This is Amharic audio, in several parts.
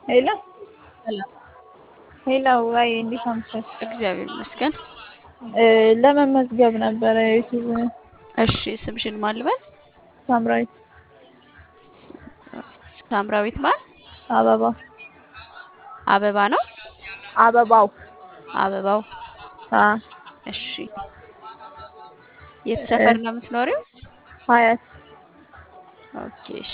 ሄሎ ሰላም ሄሎ፣ ወይ እንዴት አመሸሽ? እግዚአብሔር ይመስገን። እ ለመመዝገብ ነበረ ዩቲዩብ እሺ ስምሽን ማን ልበል? ሳምራዊት ሳምራዊት ማን? አበባ አበባ ነው። አበባው አበባው አ እሺ። የት ሰፈር ነው የምትኖሪው? ሀያት ኦኬ እሺ።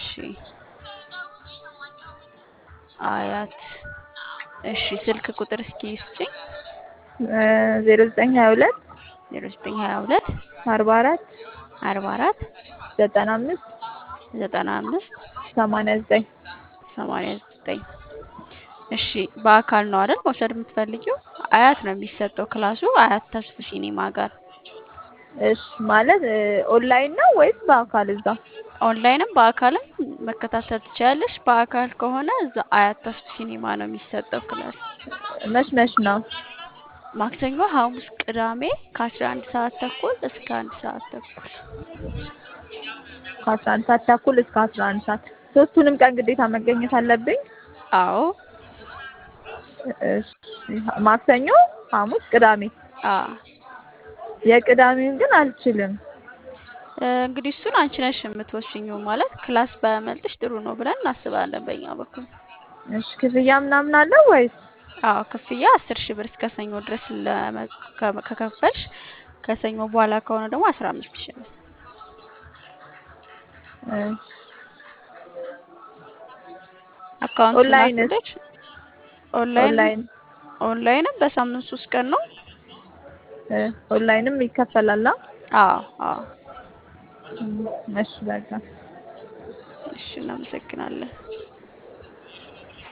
አያት እሺ። ስልክ ቁጥር እስኪ ስጭኝ። ዜሮ ዘጠኝ ሀያ ሁለት ዜሮ ዘጠኝ ሀያ ሁለት አርባ አራት አርባ አራት ዘጠና አምስት ዘጠና አምስት ሰማንያ ዘጠኝ ሰማንያ ዘጠኝ እሺ። በአካል ነው አይደል መውሰድ የምትፈልጊው? አያት ነው የሚሰጠው ክላሱ አያት ተስፉ ሲኒማ ጋር እሺ። ማለት ኦንላይን ነው ወይስ በአካል እዛ? ኦንላይንም በአካልም መከታተል ትችላለሽ። በአካል ከሆነ እዛ አያት ተስፉ ሲኒማ ነው የሚሰጠው ክላስ። መች መች ነው? ማክሰኞ፣ ሐሙስ፣ ቅዳሜ ከአስራ አንድ ሰዓት ተኩል እስከ አንድ ሰዓት ተኩል ከአስራ አንድ ሰዓት ተኩል እስከ አስራ አንድ ሰዓት ሶስቱንም ቀን ግዴታ መገኘት አለብኝ? አዎ እሺ። ማክሰኞ፣ ሐሙስ፣ ቅዳሜ አ የቅዳሜውን ግን አልችልም። እንግዲህ እሱን አንቺ ነሽ የምትወስኚው። ማለት ክላስ ባያመልጥሽ ጥሩ ነው ብለን እናስባለን በእኛ በኩል። እሺ። ክፍያ ምናምን አለው ወይስ? አዎ ክፍያ አስር ሺህ ብር እስከ ሰኞ ድረስ ለመ- ከ- ከከፈልሽ ከሰኞ በኋላ ከሆነ ደግሞ አስራ አምስት ሺህ ብር። እሺ። አካውንት ኦንላይንስ? ላክልሽ። ኦንላይን ኦንላይን ኦንላይንም በሳምንት ሶስት ቀን ነው። እ ኦንላይንም ይከፈላል? አዎ አዎ። እሺ በቃ እሺ እናመሰግናለን።